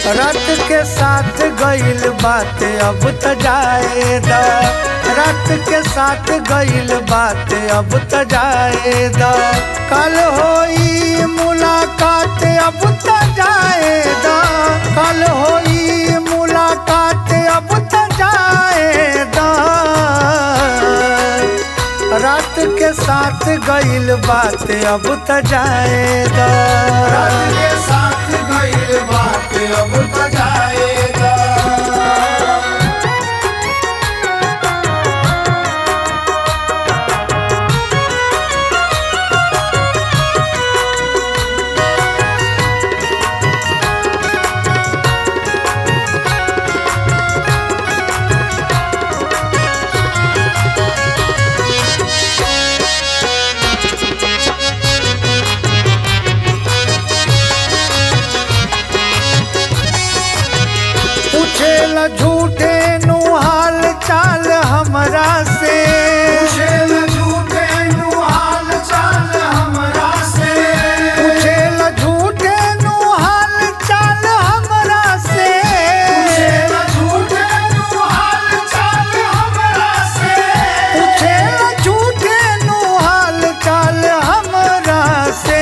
रात के साथ गईल बात अब त जाए द रात के साथ गईल बात अब त जाए द कल होई मुलाकात अब त जाए द कल होई मुलाकात अब त जाए द रात के साथ गईल बात अब त जाए द रात के साथ गईल बात अब त जाएगा पूछेला झूठे नु हाल चाल हमरा से पूछेल झूठे नु हाल चाल हमरा से पूछेला झूठे नु हाल चाल हमरा से पूछेल झूठे नु हाल चाल हमरा से पूछेला झूठे नु हाल चाल हमरा से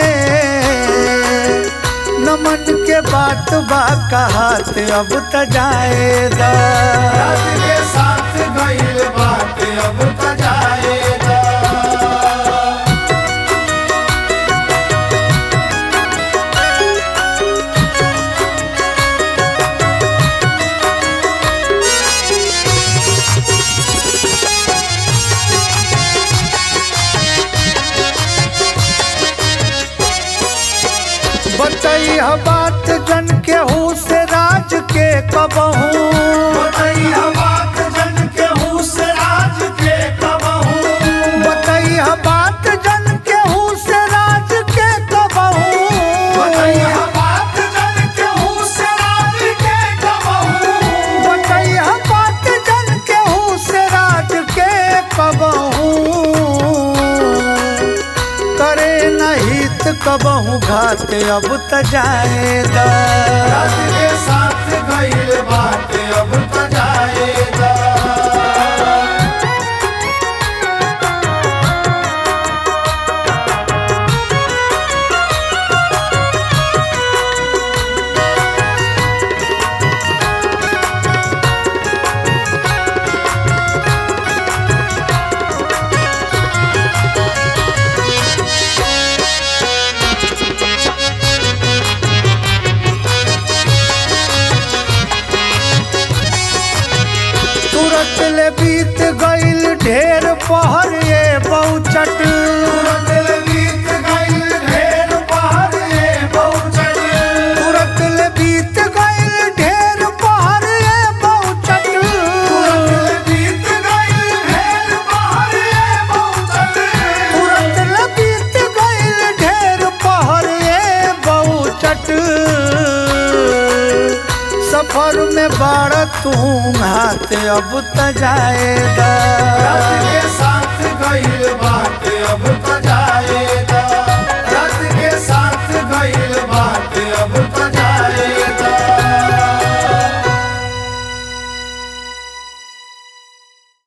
नमन के बात बा कहात अब त जाएगा रात के साथ गईल बात अब त जाएगा बतैया बात जन के हूँ से राज के कबहू बताइया बात जन के हूँ से राज के कबहू बतैया बात जन के हूँ से राज के कबहू बताइया बात जन के हूँ से राज के कबहू बतैया बात जन के हूँ से राज के कबहू करे नहित कबहू घात अब त जाएगा रात के साथ गईल बात अब त जाएगा तुरंत ले बीत गईल ढेर पहर ये बहुचट तुरंत ले बीत गईल ढेर पहर ये बहुचट तुरंत ले बीत गईल ढेर पहर ये बहुचट तुरंत ले बीत गईल ढेर पहर ये बहुचट तुरंत ले बीत गईल ढेर पहर ये बहुचट सफर में बाड़ तू हाथ अब त जाएगा रात के साथ गईल बात अब त